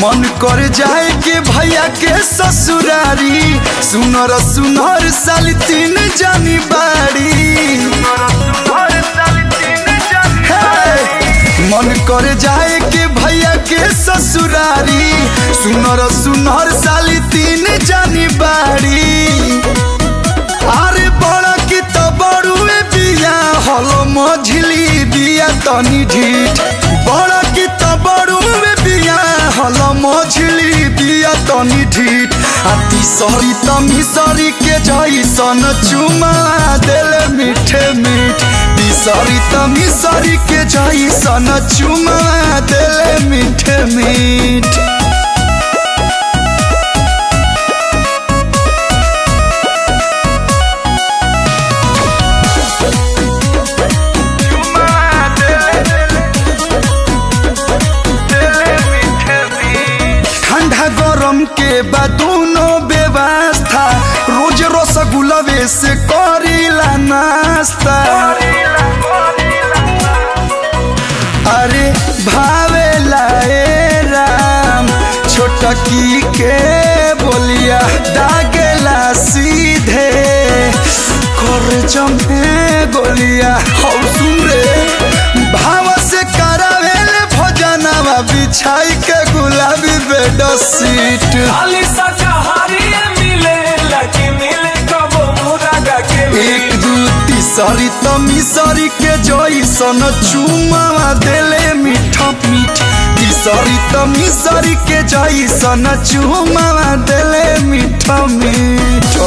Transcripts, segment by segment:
मन कर जाए के भैया के ससुरारी सुनर सुनर साल तीन जानी बाड़ी हे! मन कर जाए के भैया के ससुरारी सुनर सुनर साली तीन जानी बाड़ी अरे बड़ा की तो बड़ुए बिया हलो मझली बिया तनी ढीठ बड़ा की तो बड़ुए बिया हलो मझली बिया तनी ढीठ आ तीसरी त मिसरी के जैसन चुमा देले मीठे मीठ तीसरी त मिसरी के जैसन चुमा देले मीठे मीठ ठंडा गरम के बाद दोनों व्यवस्था रोज रसगुल्लवे से करीला नाश्ता अरे भावेला ए राम छोटकी के बोलिया दागेला सीधे कर जमे गोलिया हौ सुन रे भाव से करावेले भोजनवा बिछाई के गुलाबी बेड सीट खाली शाकाहारी मिले लकी मिले कबो मुरागा के एक दू तीसरी त मिसरी के जैसन चुमावा देले मीठ मीठ तीसरी त मिसरी के जैसन चुमावा देले मीठ मीठ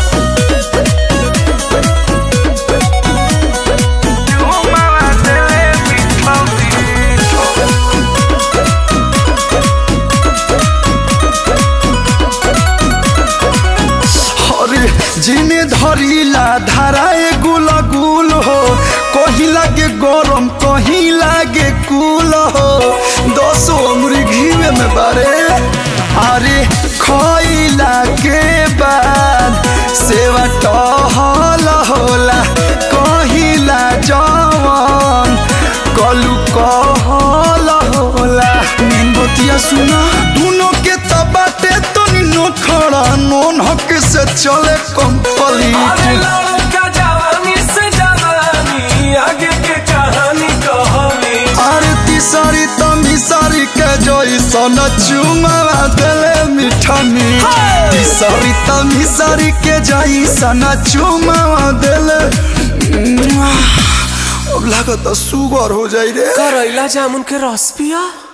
अरे जिने धरिला धाराए गुल गुल हो कहीं लागे गरम कहीं लागे कुल हो दसो उम्र घीवे में बारे अरे खइला के बाद सेवा टहल होला कहिला जवन कलू कहल होला मेन बतिया सुना दोनों के तबाटे तो निनो खड़ा नोन हक से चले अरे कंप्लीट लड़का जवानी से जवानी आगे के कहानी कहानी अरे तीसरी तमी सारी के जैसन चुमावा देले मीठा मीठ तीसरी तमी सारी के जैसन चुमावा देले अब लागत सुगर हो जाई रे करैला जामुन के रस पिया